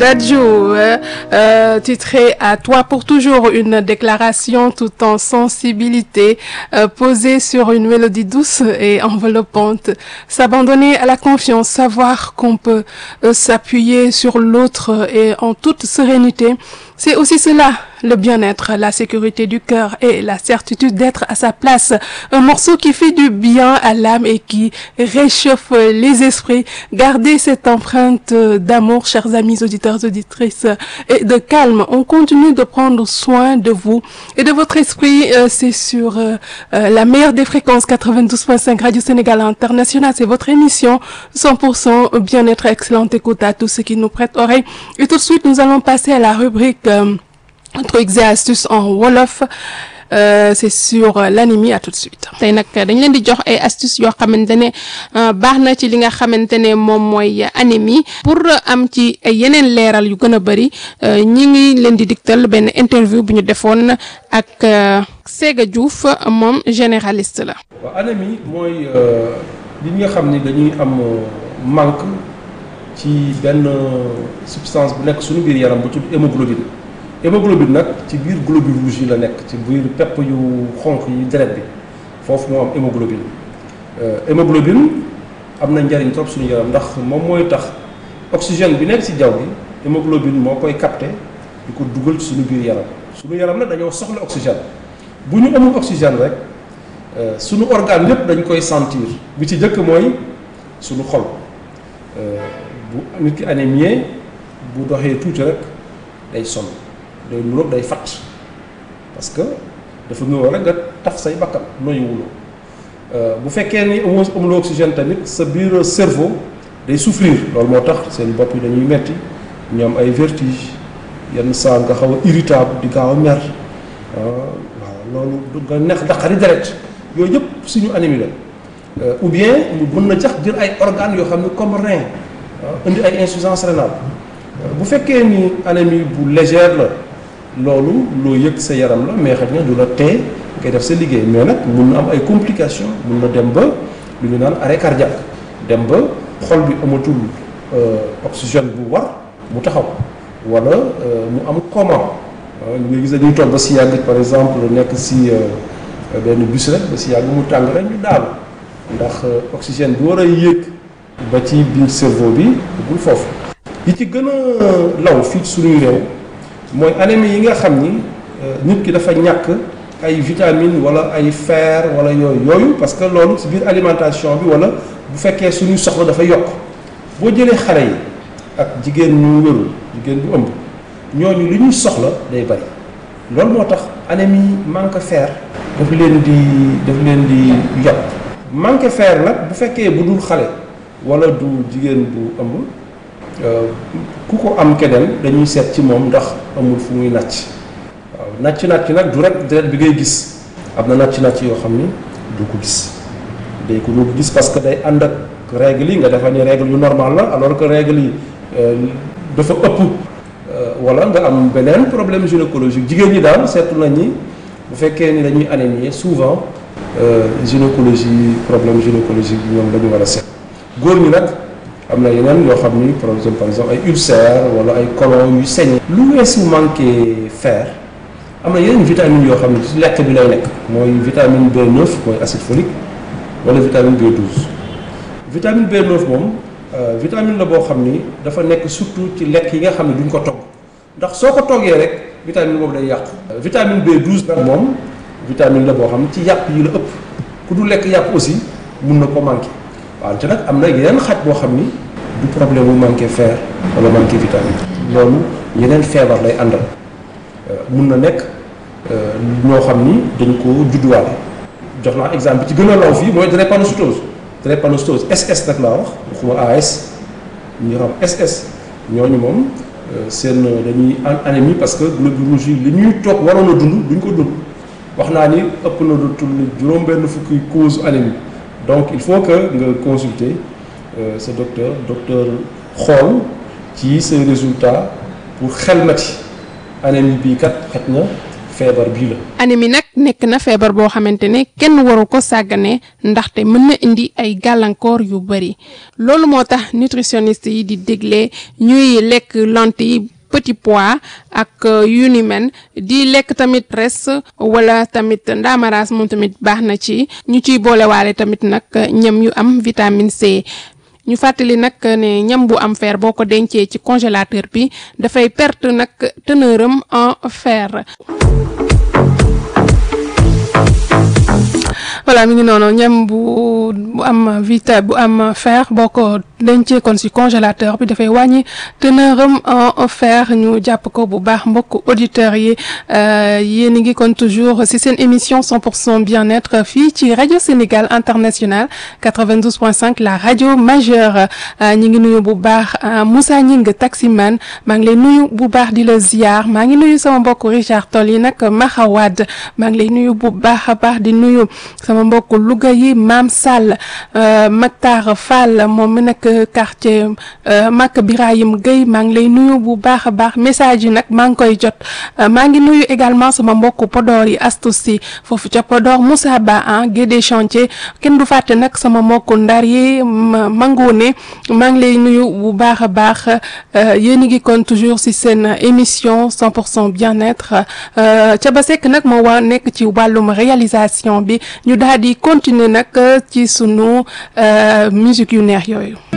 Dadju, euh, titré à toi pour toujours, une déclaration tout en sensibilité, euh, posée sur une mélodie douce et enveloppante. S'abandonner à la confiance, savoir qu'on peut euh, s'appuyer sur l'autre et en toute sérénité, c'est aussi cela, le bien-être, la sécurité du cœur et la certitude d'être à sa place. Un morceau qui fait du bien à l'âme et qui réchauffe les esprits. Gardez cette empreinte d'amour, chers amis auditeurs, auditrices, et de calme. On continue de prendre soin de vous et de votre esprit. Euh, c'est sur euh, euh, la meilleure des fréquences 92.5 Radio Sénégal International. C'est votre émission 100% bien-être, excellente écoute à tous ceux qui nous prêtent oreille. Et tout de suite, nous allons passer à la rubrique trucs et astuces en wolof euh, c'est sur l'anémie à tout de suite. tey nag dañ leen di jox ay astuces yoo xamante ne baax na ci li nga xamante ne moom mooy anémie pour am ci yeneen leeral yu gën a bëri ñi ngi leen di diktal benn interview bu ñu defoon ak Séga Diouf moom généraliste la. waaw anémie mooy li nga xam ni dañuy am manque ci benn substance bu nekk suñu biir yaram bu tudd hémoglobine. hémoglobine nag ci biir globules rouges yi la nekk ci biir pepp yu xonq yi deret bi foofu moo am hémoglobine hémoglobine am na njariñ trop suñu yaram ndax moom mooy tax oxygène bi nekk ci jaww gi hémoglobine moo koy capté di ko dugal ci suñu biir yaram suñu yaram nag dañoo soxla oxygène bu ñu amul oxygène rek suñu organe yépp dañ koy sentir bi ci jëkk mooy suñu xol bu nit ki anémie bu doxee tuuti rek day sonn day nuroog day fatt parce que dafa nuroo rek nga taf say bakkan noyyi wuloo bu fekkee ni amoo amuloo oxygène tamit sa biir cerveau day souffrir loolu moo tax seen bopp yi dañuy metti ñoom ay vertige yenn saa nga xaw a irritable di gaaw a mer waaw loolu nga neex daqari deret yooyu yëpp suñu anémie la ou bien mu mën na jax jël ay organes yoo xam ne comme rein indi ay insuffisance rénale bu fekkee ni anémie bu légère la loolu loo yëg sa yaram la mais xëy na du la tee ngay def sa liggéey mais nag mun na am ay complications mun na dem ba lu ñu naan arrêt cardiaque dem ba xol bi amatul oxygène bu war mu taxaw wala mu am coma ñu nga gis dañuy toog ba si yàgg par exemple nekk si benn bus rek ba si yàgg mu tàng rek ñu daal ndax oxygène bi war a yéeg ba ci biir cerveau bi bul foofu yi ci gën a law fii suñuy réew mooy anémie yi nga xam ni nit ki dafa ñàkk ay vitamines wala ay fer wala yooyu yooyu parce que loolu ci biir alimentation bi wala bu fekkee suñuy soxla dafa yokk boo jëlee xale yi ak jigéen ñu wérul jigéen bu ëmb ñooñu li ñuy soxla day bari loolu moo tax anémie manque fer daf leen di daf leen di yokk manque fer nag bu fekkee bu dul xale wala du jigéen bu ëmb ku ko am keneen dañuy seet ci moom ndax amul fu muy nàcc waaw nàcc nàcc nag du rek deret bi ngay gis am na nàcc nàcc yoo xam ni du ko gis day ko du ko gis parce que day ànd ak règle yi nga defa ni règle yu normal la alors que règle yi dafa ëpp wala nga am beneen problème gynécologique jigéen ñi daal seetlu nañ ni bu fekkee ni dañuy anémie souvent gynécologie problème gynécologique bi ñoom dañu war a seet góor ñi nag am na yeneen yoo xam ni par exemple par exemple ay ulcère wala ay colon yu saigné lu weesu manqué fer am na yeneen vitamines yoo xam ne ci lekk bi lay nekk mooy vitamine B9 mooy acide folique wala vitamine B12 vitamine B9 moom vitamine la boo xam ni dafa nekk surtout ci lekk yi nga xam ne duñ ko togg ndax soo ko toggee rek vitamine boobu day yàqu vitamine B12 nag moom vitamine la boo xam ne ci yàpp yi la ëpp ku du lekk yàpp aussi mun na ko manqué wante nag am na yeneen xaj boo xam ni du problème mu manqué fer wala manqué vitamine loolu yeneen feebar lay àndal mun na nekk ñoo xam ni dañ ko judduwaale jox naa exemple bi ci gën a law fii mooy drépanocytose drépanocytose SS nag laa wax waxuma AS ñu xam SS ñooñu moom seen dañuy anémie parce que globules rouges yi li ñuy toog waroon a dund duñ ko dund wax naa ni ëpp na lu tudd juróom benn fukki cause anémie donc il faut que nga consulter sa docteur docteur xool ci say résultats pour xelmati anémie bii kat xet na feebar bii la. anémie nag nekk na feebar boo xamante ne kenn waru ko sàggane ndaxte mën na indi ay gàllankoor yu bari loolu moo tax nutritionniste yi di dégle ñuy lekk lentilles petit pois ak yu ni men di lekk tamit res wala tamit ndaamaraas moom tamit baax na ci ñu ciy boolewaale tamit nag ñam yu am vitamine C. ñu fàttali nag ne ñam bu am fer boo ko dencee ci congélateur bi dafay perte nag teneur am en fer. voilà mi ngi noonu ñam bu bu am vita bu am fer boo ko dencee kon ci congélateur bi dafay wàññi teneur am en fer ñu jàpp ko bu baax mbokk auditeurs yi yéen a ngi kon toujours ci seen émission 100% bien-être fii ci rajo Sénégal international 92.5 la rajo majeure ñi ngi nuyu bu baax Moussa Ñing taximan maa ngi lay nuyu bu baax di la ziar maa ngi nuyu sama mbokk Richard Toll yi nag Maxawad maa ngi lay nuyu bu baax a baax di nuyu sama mbokk Louga yi Maam Sall Mactar Fall moom mi nekk quartier Mak Birahim Gueye maa ngi lay nuyu bu baax a baax message yi nag maa ngi koy jot maa ngi nuyu également sama mbokk Podor yi Astou Sy foofu ca Podor Moussa Ba ah Guédé chantier kenn du fàtte nag sama mbokk Ndar yi Mangone maa ngi lay nuyu bu baax a baax yéen a ngi kon toujours ci seen émission 100% bien-être ca ba sekk nag moo waa nekk ci wàllum réalisation bi ñu daal di continuer nag ci sunu musique yu neex yooyu